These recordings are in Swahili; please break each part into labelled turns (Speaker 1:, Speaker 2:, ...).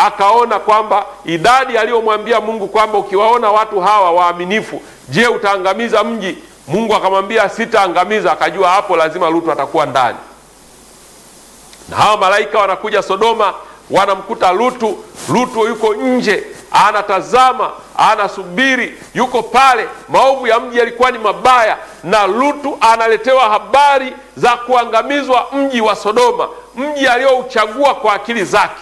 Speaker 1: akaona kwamba idadi aliyomwambia Mungu kwamba ukiwaona watu hawa waaminifu, je, utaangamiza mji? Mungu akamwambia sitaangamiza. Akajua hapo lazima Lutu atakuwa ndani, na hawa malaika wanakuja Sodoma, wanamkuta Lutu. Lutu yuko nje, anatazama, anasubiri, yuko pale. Maovu ya mji yalikuwa ni mabaya, na Lutu analetewa habari za kuangamizwa mji wa Sodoma, mji aliyouchagua kwa akili zake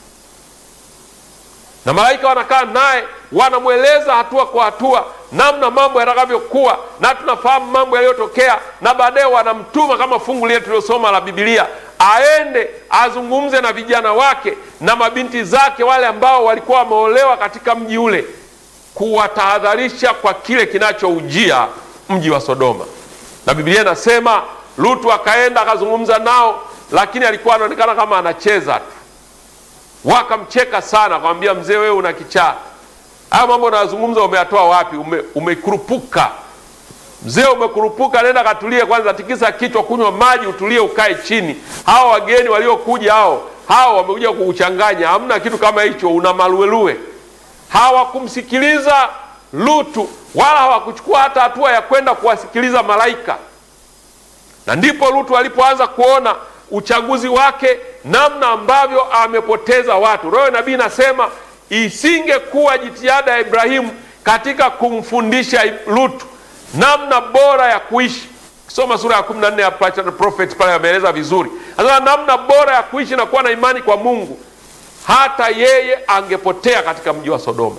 Speaker 1: na malaika wanakaa naye wanamweleza hatua kwa hatua namna mambo yatakavyokuwa, na tunafahamu mambo yaliyotokea, na baadaye wanamtuma kama fungu lile tulilosoma la Biblia, aende azungumze na vijana wake na mabinti zake wale ambao walikuwa wameolewa katika mji ule, kuwatahadharisha kwa kile kinachoujia mji wa Sodoma. Na Biblia inasema Lutu akaenda akazungumza nao, lakini alikuwa anaonekana kama anacheza tu wakamcheka sana, akamwambia mzee, wewe una kichaa, haya mambo unayozungumza umeyatoa wapi? Ume, umekurupuka mzee, umekurupuka. Nenda katulie kwanza, tikisa kichwa, kunywa maji, utulie, ukae chini. Hawa wageni waliokuja hao hao wamekuja kukuchanganya, hamna kitu kama hicho, una maluelue. Hawakumsikiliza Lutu wala hawakuchukua hata hatua ya kwenda kuwasikiliza malaika, na ndipo Lutu alipoanza kuona uchaguzi wake namna ambavyo amepoteza watu. Roho ya nabii inasema isingekuwa jitihada ya Ibrahimu katika kumfundisha Lutu namna bora ya kuishi. Kisoma sura ya 14 ya Prophet pale ameeleza vizuri, sasa namna bora ya kuishi na kuwa na imani kwa Mungu, hata yeye angepotea katika mji wa Sodoma.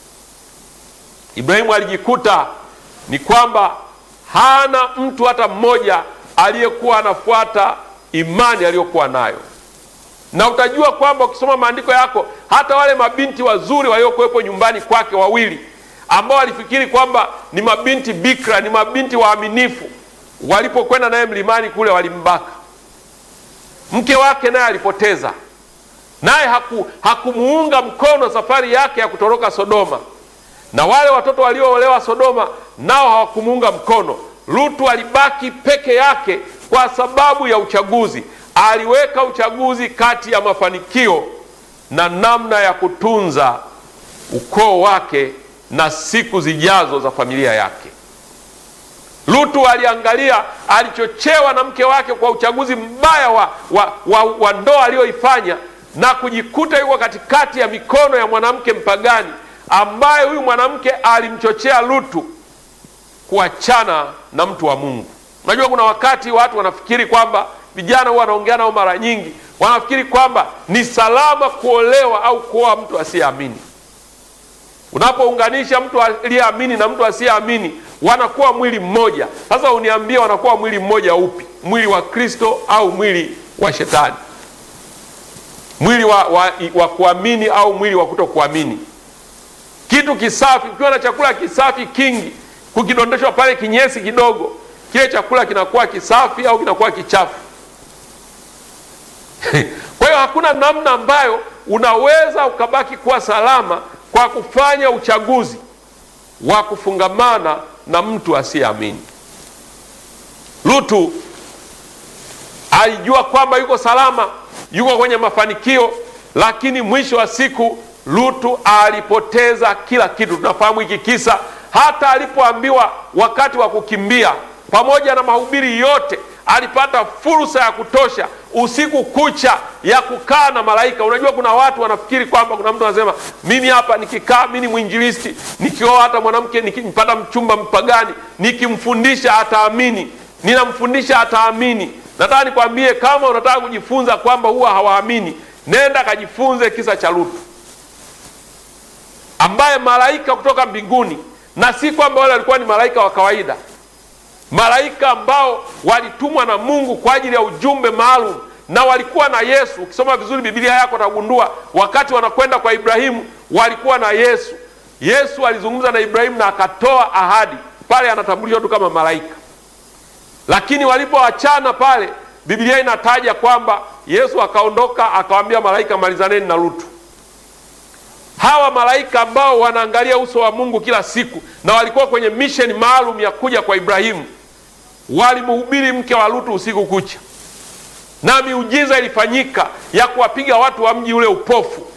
Speaker 1: Ibrahimu alijikuta ni kwamba hana mtu hata mmoja aliyekuwa anafuata imani aliyokuwa nayo, na utajua kwamba ukisoma maandiko yako, hata wale mabinti wazuri waliokuwepo nyumbani kwake wawili, ambao walifikiri kwamba ni mabinti bikra, ni mabinti waaminifu, walipokwenda naye mlimani kule walimbaka. Mke wake naye alipoteza, naye haku, hakumuunga mkono safari yake ya kutoroka Sodoma, na wale watoto walioolewa Sodoma nao hawakumuunga mkono. Lutu alibaki peke yake kwa sababu ya uchaguzi. Aliweka uchaguzi kati ya mafanikio na namna ya kutunza ukoo wake na siku zijazo za familia yake. Lutu aliangalia, alichochewa na mke wake kwa uchaguzi mbaya wa, wa, wa, wa ndoa aliyoifanya na kujikuta yuko katikati ya mikono ya mwanamke mpagani ambaye huyu mwanamke alimchochea Lutu kuachana na mtu wa Mungu. Unajua, kuna wakati watu wanafikiri kwamba, vijana huwa wanaongea nao mara nyingi, wanafikiri kwamba ni salama kuolewa au kuoa mtu asiyeamini. Unapounganisha mtu aliyeamini na mtu asiyeamini, wanakuwa mwili mmoja. Sasa uniambie, wanakuwa mwili mmoja upi? Mwili wa Kristo au mwili wa Shetani? Mwili wa, wa, wa kuamini au mwili wa kutokuamini? Kitu kisafi, ukiwa na chakula kisafi kingi, kukidondeshwa pale kinyesi kidogo kile chakula kinakuwa kisafi au kinakuwa kichafu? Kwa hiyo hakuna namna ambayo unaweza ukabaki kuwa salama kwa kufanya uchaguzi wa kufungamana na mtu asiyeamini. Lutu alijua kwamba yuko salama, yuko kwenye mafanikio, lakini mwisho wa siku Lutu alipoteza kila kitu. Tunafahamu hiki kisa, hata alipoambiwa wakati wa kukimbia pamoja na mahubiri yote, alipata fursa ya kutosha usiku kucha ya kukaa na malaika. Unajua, kuna watu wanafikiri kwamba, kuna mtu anasema mimi hapa nikikaa, mimi ni mwinjilisti, nikioa hata mwanamke, nikimpata mchumba mpagani, nikimfundisha ataamini, ninamfundisha ataamini. Nataka nikwambie, kama unataka kujifunza kwamba huwa hawaamini, nenda kajifunze kisa cha Lutu, ambaye malaika kutoka mbinguni, na si kwamba wale walikuwa ni malaika wa kawaida malaika ambao walitumwa na Mungu kwa ajili ya ujumbe maalum, na walikuwa na Yesu. Ukisoma vizuri Biblia yako utagundua wakati wanakwenda kwa Ibrahimu walikuwa na Yesu. Yesu alizungumza na Ibrahimu na akatoa ahadi pale, anatambulishwa tu kama malaika. Lakini walipoachana pale, Biblia inataja kwamba Yesu akaondoka akawaambia malaika, malizaneni na Lutu. Hawa malaika ambao wanaangalia uso wa Mungu kila siku na walikuwa kwenye misheni maalum ya kuja kwa Ibrahimu, walimhubiri mke wa Lutu usiku kucha, na miujiza ilifanyika ya kuwapiga watu wa mji ule upofu.